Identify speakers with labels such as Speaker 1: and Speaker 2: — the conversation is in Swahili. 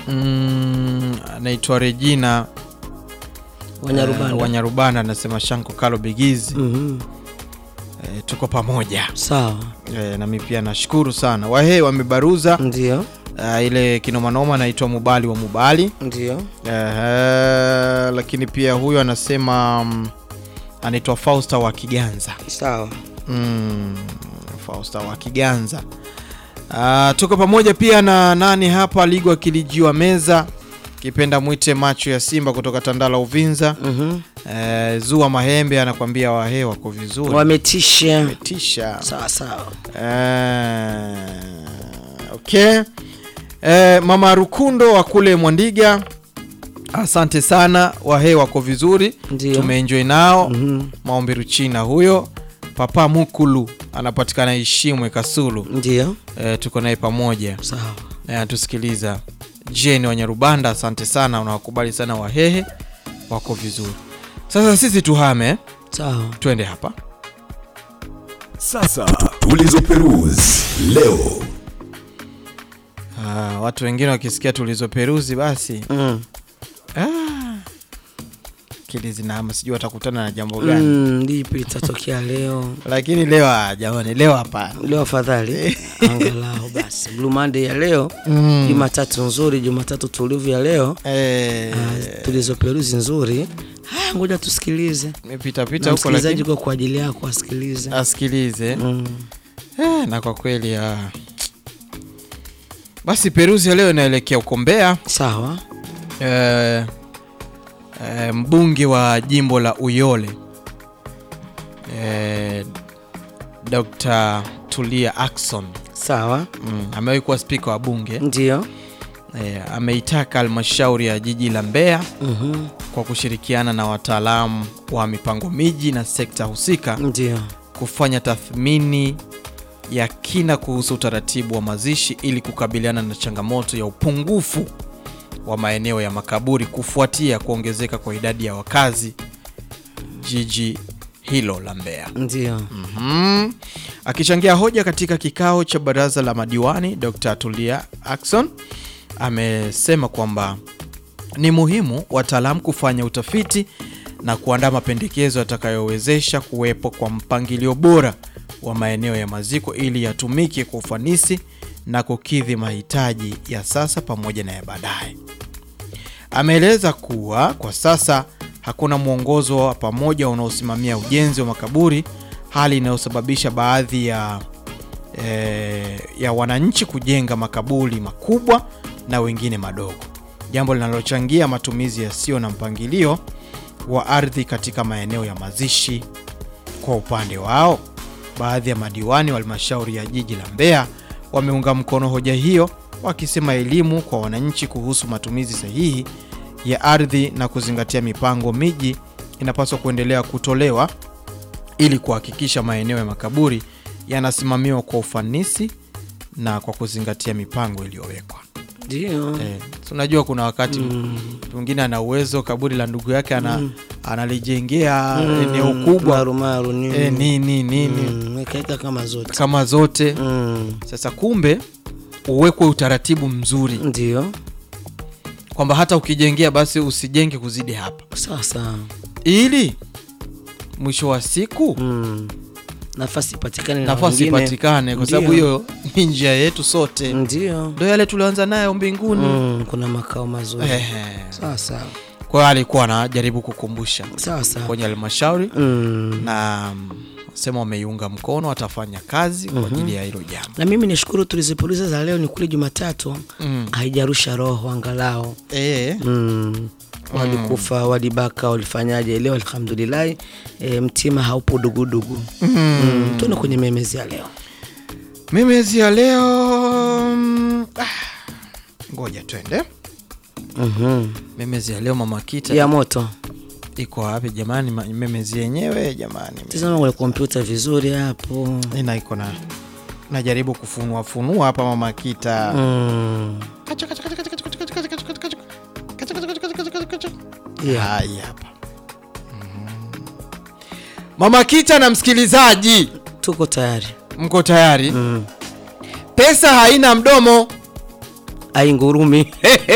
Speaker 1: mm, anaitwa Regina
Speaker 2: Wanyarubanda.
Speaker 1: eh, Wanyarubanda anasema Shanko Kalo Bigizi
Speaker 2: Mhm.
Speaker 1: eh, tuko pamoja
Speaker 2: Sawa,
Speaker 1: eh, nami pia nashukuru sana Wahe wamebaruza
Speaker 2: ndio
Speaker 1: eh, ile kinomanoma anaitwa Mubali wa Mubali
Speaker 2: ndio.
Speaker 1: eh, lakini pia huyo anasema mm, anaitwa Fausta wa Kiganza
Speaker 2: Sawa,
Speaker 1: mm, Fausta wa Kiganza Ah, tuko pamoja pia na nani hapa Ligwa Kilijiwa Meza kipenda mwite macho ya Simba kutoka Tandala Uvinza
Speaker 2: Mhm.
Speaker 1: eh, Zua Mahembe anakwambia wahe wako vizuri
Speaker 2: wametisha.
Speaker 1: tisha
Speaker 2: Sawa sawa,
Speaker 1: eh, okay eh, Mama Rukundo wa kule Mwandiga asante sana wahe wako vizuri
Speaker 2: ndio.
Speaker 1: tumeenjoy nao
Speaker 2: Mhm.
Speaker 1: maombi Ruchina huyo Papa Mukulu anapatikana Ishimwe Kasulu
Speaker 2: Ndio,
Speaker 1: e, tuko naye pamoja
Speaker 2: sawa.
Speaker 1: e, anatusikiliza Jeni Wanyarubanda, asante sana, unawakubali sana Wahehe wako vizuri. Sasa sisi tuhame,
Speaker 2: Sawa.
Speaker 1: twende hapa
Speaker 3: Sasa tulizoperuzi leo.
Speaker 1: ah, watu wengine wakisikia tulizoperuzi basi
Speaker 2: Mm.
Speaker 1: ah, akili zinahama, sijui watakutana na jambo gani
Speaker 2: Mm, lipi litatokea leo?
Speaker 1: lakini leo ah, jamani, leo hapana.
Speaker 2: Leo afadhali angalau basi Blue Monday ya leo,
Speaker 1: Mm.
Speaker 2: Jumatatu nzuri, Jumatatu tulivu ya leo,
Speaker 1: Eh,
Speaker 2: ah, tulizoperuzi nzuri. Haya, ngoja tusikilize
Speaker 1: nimepita
Speaker 2: na
Speaker 1: pita huko,
Speaker 2: msikilizaji
Speaker 1: lakini
Speaker 2: kwa kwa ajili yako asikilize.
Speaker 1: asikilize
Speaker 2: Mm.
Speaker 1: Eh, na kwa kweli ah. Basi Peruzi ya leo inaelekea huko Mbeya.
Speaker 2: Sawa.
Speaker 1: Eh, eh, mbunge wa jimbo la Uyole eh, Dr. Tulia Ackson
Speaker 2: Sawa,
Speaker 1: mm, amewahi kuwa spika wa bunge
Speaker 2: ndio.
Speaker 1: eh, ameitaka halmashauri ya jiji la Mbeya
Speaker 2: Mhm.
Speaker 1: kwa kushirikiana na wataalamu wa mipango miji na sekta husika
Speaker 2: Ndio.
Speaker 1: kufanya tathmini ya kina kuhusu utaratibu wa mazishi ili kukabiliana na changamoto ya upungufu wa maeneo ya makaburi kufuatia kuongezeka kwa idadi ya wakazi jiji hilo la Mbeya.
Speaker 2: Ndio.
Speaker 1: Mhm. Akichangia hoja katika kikao cha baraza la madiwani, Dr. Tulia Ackson amesema kwamba ni muhimu wataalamu kufanya utafiti na kuandaa mapendekezo yatakayowezesha kuwepo kwa mpangilio bora wa maeneo ya maziko ili yatumike kwa ufanisi na kukidhi mahitaji ya sasa pamoja na ya baadaye. Ameeleza kuwa kwa sasa hakuna mwongozo wa pamoja unaosimamia ujenzi wa makaburi, hali inayosababisha baadhi ya, eh, ya wananchi kujenga makaburi makubwa na wengine madogo, jambo linalochangia matumizi yasiyo na mpangilio wa ardhi katika maeneo ya mazishi. Kwa upande wao, baadhi ya madiwani wa halmashauri ya jiji la Mbeya wameunga mkono hoja hiyo, wakisema elimu kwa wananchi kuhusu matumizi sahihi ya ardhi na kuzingatia mipango miji inapaswa kuendelea kutolewa ili kuhakikisha maeneo ya makaburi yanasimamiwa kwa ufanisi na kwa kuzingatia mipango iliyowekwa.
Speaker 2: Ndio.
Speaker 1: Eh, si unajua kuna wakati
Speaker 2: Mm.
Speaker 1: mwingine ana uwezo kaburi la ndugu yake ana, analijengea eneo kubwa
Speaker 2: marumaru nini
Speaker 1: eh, nini nini
Speaker 2: Mm, wekaeka kama zote
Speaker 1: kama zote.
Speaker 2: Mm,
Speaker 1: Sasa kumbe uwekwe utaratibu mzuri
Speaker 2: ndio
Speaker 1: kwamba hata ukijengea basi usijenge kuzidi hapa,
Speaker 2: sasa
Speaker 1: ili mwisho wa siku
Speaker 2: mm. nafasi ipatikane na
Speaker 1: nafasi
Speaker 2: wengine.
Speaker 1: ipatikane, kwa
Speaker 2: Ndio.
Speaker 1: sababu hiyo ni njia yetu sote,
Speaker 2: ndio
Speaker 1: ndo yale tulioanza nayo mbinguni.
Speaker 2: mm, kuna makao mazuri
Speaker 1: Ehe.
Speaker 2: sasa
Speaker 1: Kwa hiyo alikuwa anajaribu kukumbusha
Speaker 2: sasa
Speaker 1: kwenye halmashauri
Speaker 2: mm.
Speaker 1: na mm, sema wameiunga mkono, watafanya kazi kwa ajili ya hilo jambo.
Speaker 2: na mimi nishukuru tulizipuliza za leo ni kule Jumatatu
Speaker 1: Mm.
Speaker 2: haijarusha roho angalau
Speaker 1: Eh,
Speaker 2: mm. walikufa walibaka walifanyaje leo alhamdulillahi e, mtima haupo dugudugu mm. tuende kwenye memezi ya leo
Speaker 1: mimezi ya leo mm, ah, ngoja twende
Speaker 2: mm-hmm.
Speaker 1: memezi ya leo. Mama Kita
Speaker 2: ya moto
Speaker 1: iko wapi jamani? ma- Memezi yenyewe jamani,
Speaker 2: tizama kwenye kompyuta vizuri hapo
Speaker 1: ina iko na najaribu kufunua funua hapa Mama Kita
Speaker 2: mm. yeah.
Speaker 1: Hai hapa Mhm. Mama Kita na msikilizaji,
Speaker 2: tuko tayari
Speaker 1: mko tayari?
Speaker 2: mm.
Speaker 1: Pesa haina mdomo.
Speaker 2: aingurumi